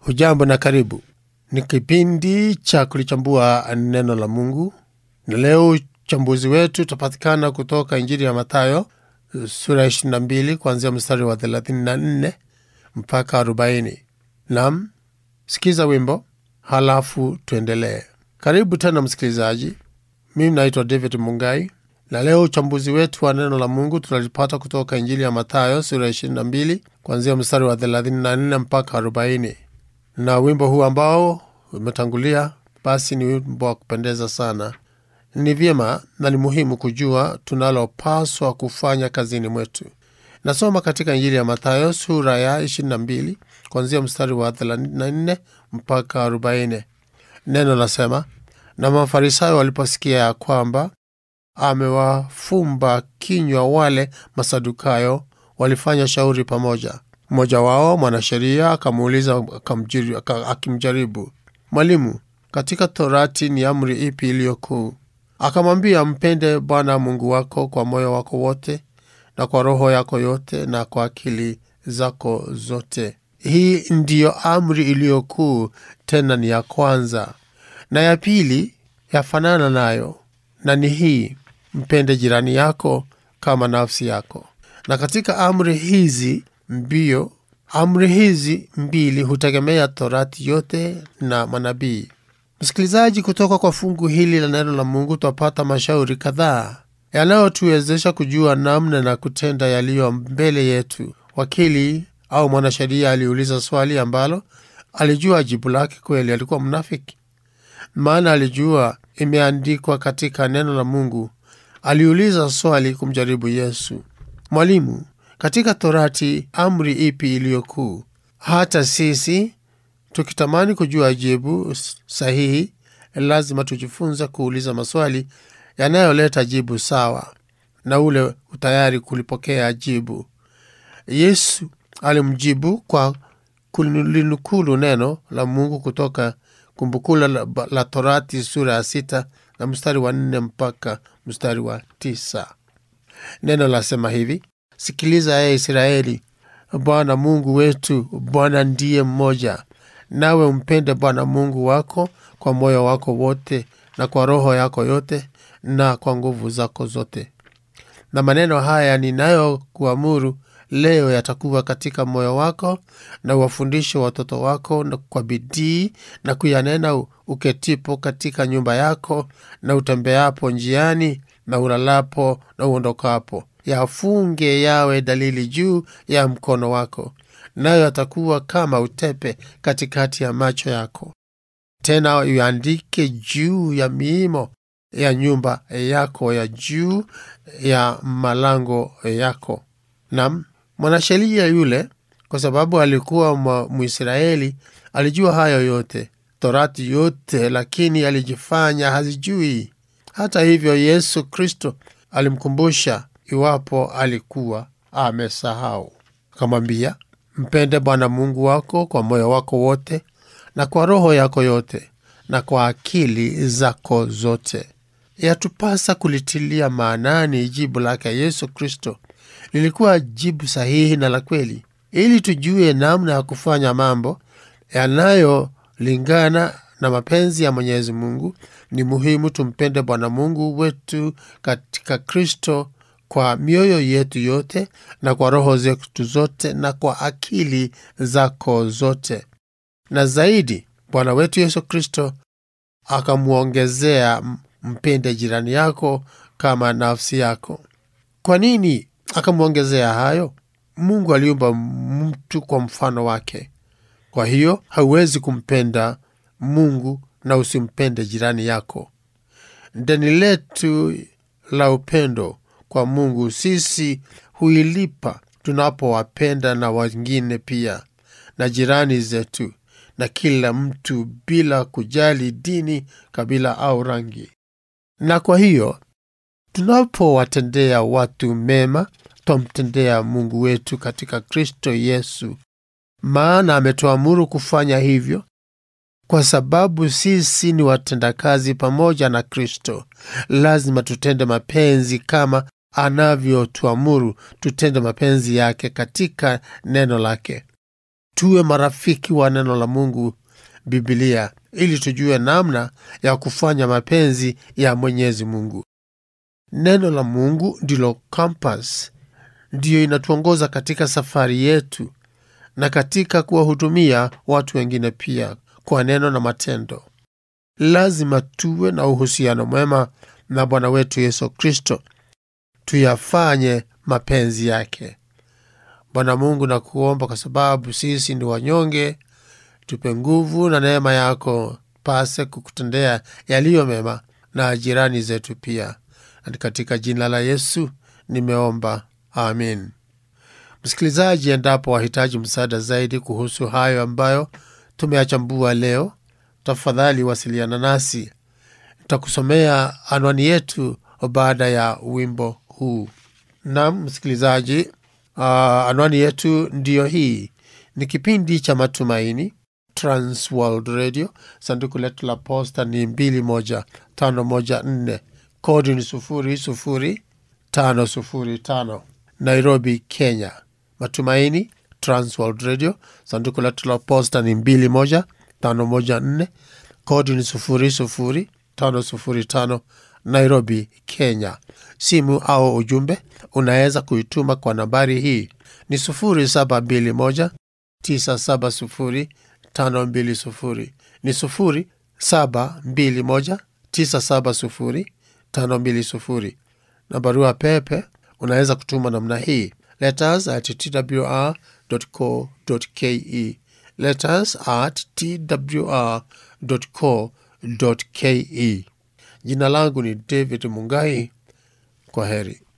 Hujambo na karibu. Ni kipindi cha kulichambua neno la Mungu, na leo uchambuzi wetu utapatikana kutoka Injili ya Mathayo sura ya 22 kuanzia mstari wa 34 mpaka 40. Nam, sikiza wimbo halafu tuendelee. Karibu tena msikilizaji, mimi naitwa David Mungai na leo uchambuzi wetu wa neno la Mungu tunalipata kutoka Injili ya Mathayo sura ya 22 kuanzia mstari wa 34 mpaka 40 na wimbo huu ambao umetangulia basi ni wimbo wa kupendeza sana. Ni vyema na ni muhimu kujua tunalopaswa kufanya kazini mwetu. Nasoma katika Injili ya Mathayo sura ya 22 kuanzia mstari wa 34 mpaka 40. Neno nasema, na Mafarisayo waliposikia ya kwamba amewafumba kinywa wale Masadukayo, walifanya shauri pamoja. Mmoja wao mwanasheria akamuuliza akimjaribu, Mwalimu, katika Torati ni amri ipi iliyo kuu? Akamwambia, mpende Bwana Mungu wako kwa moyo wako wote na kwa roho yako yote na kwa akili zako zote. Hii ndiyo amri iliyo kuu, tena ni ya kwanza. Na ya pili yafanana nayo, na ni hii, mpende jirani yako kama nafsi yako. Na katika amri hizi mbio amri hizi mbili hutegemea Torati yote na manabii. Msikilizaji, kutoka kwa fungu hili la neno la Mungu twapata mashauri kadhaa yanayotuwezesha kujua namna na kutenda yaliyo mbele yetu. Wakili au mwanasheria aliuliza swali ambalo alijua jibu lake kweli alikuwa mnafiki, maana alijua imeandikwa katika neno la Mungu. Aliuliza swali kumjaribu Yesu, Mwalimu, katika Torati amri ipi iliyo kuu? Hata sisi tukitamani kujua jibu sahihi, lazima tujifunze kuuliza maswali yanayoleta jibu sawa na ule utayari kulipokea jibu. Yesu alimjibu kwa kulinukulu neno la Mungu kutoka Kumbukumbu la, la Torati sura ya sita na mstari wa nne mpaka mstari wa tisa. Neno lasema hivi: Sikiliza ee Israeli, Bwana Mungu wetu, Bwana ndiye mmoja. Nawe umpende Bwana Mungu wako kwa moyo wako wote na kwa roho yako yote na kwa nguvu zako zote. Na maneno haya ninayokuamuru leo yatakuwa katika moyo wako, na uwafundishe watoto wako na kwa bidii, na kuyanena uketipo katika nyumba yako, na utembeapo njiani, na ulalapo na uondokapo yafunge yawe dalili juu ya mkono wako, nayo yatakuwa kama utepe katikati ya macho yako. Tena uandike juu ya miimo ya nyumba yako ya juu ya malango yako. Nam mwanasheria yule, kwa sababu alikuwa Mwisraeli, alijua hayo yote, Torati yote, lakini alijifanya hazijui. Hata hivyo, Yesu Kristo alimkumbusha iwapo alikuwa amesahau. Akamwambia, mpende Bwana Mungu wako kwa moyo wako wote na kwa roho yako yote na kwa akili zako zote. Yatupasa kulitilia maanani jibu lake Yesu Kristo lilikuwa jibu sahihi na la kweli. Ili tujue namna ya kufanya mambo yanayolingana na mapenzi ya Mwenyezi Mungu, ni muhimu tumpende Bwana Mungu wetu katika Kristo kwa mioyo yetu yote na kwa roho zetu zote na kwa akili zako zote. Na zaidi, Bwana wetu Yesu Kristo akamwongezea, mpende jirani yako kama nafsi yako. Kwa nini akamwongezea hayo? Mungu aliumba mtu kwa mfano wake. Kwa hiyo hauwezi kumpenda Mungu na usimpende jirani yako. Deni letu la upendo kwa Mungu sisi huilipa tunapowapenda na wengine pia na jirani zetu na kila mtu bila kujali dini, kabila au rangi. Na kwa hiyo tunapowatendea watu mema, twamtendea Mungu wetu katika Kristo Yesu, maana ametuamuru kufanya hivyo kwa sababu sisi ni watendakazi pamoja na Kristo. Lazima tutende mapenzi kama anavyotuamuru tutende mapenzi yake katika neno lake. tuwe marafiki wa neno la Mungu, Biblia, ili tujue namna ya kufanya mapenzi ya Mwenyezi Mungu. Neno la Mungu ndilo kompas, ndiyo inatuongoza katika safari yetu na katika kuwahudumia watu wengine pia kwa neno na matendo. Lazima tuwe na uhusiano mwema na Bwana wetu Yesu Kristo, tuyafanye mapenzi yake. Bwana Mungu, na kuomba kwa sababu sisi ni wanyonge, tupe nguvu na neema yako, pase kukutendea yaliyo mema na jirani zetu pia, na katika jina la Yesu nimeomba, amin. Msikilizaji, endapo wahitaji msaada zaidi kuhusu hayo ambayo tumeyachambua leo, tafadhali wasiliana nasi. Nitakusomea anwani yetu baada ya wimbo huu. Naam msikilizaji, uh, anwani yetu ndiyo hii. Ni kipindi cha Matumaini, Transworld Radio. Sanduku letu la posta ni 21514 kodi ni 00505 Nairobi, Kenya. Matumaini, Transworld Radio. Sanduku letu la posta ni 21514 kodi ni 00505 Nairobi, Kenya. Simu au ujumbe unaweza kuituma kwa nambari hii ni 0721 970 520 ni 0721 970 520 na barua pepe unaweza kutuma namna hii letters at twr.co.ke letters at twr.co.ke. Jina langu ni David Mungai. Kwa heri.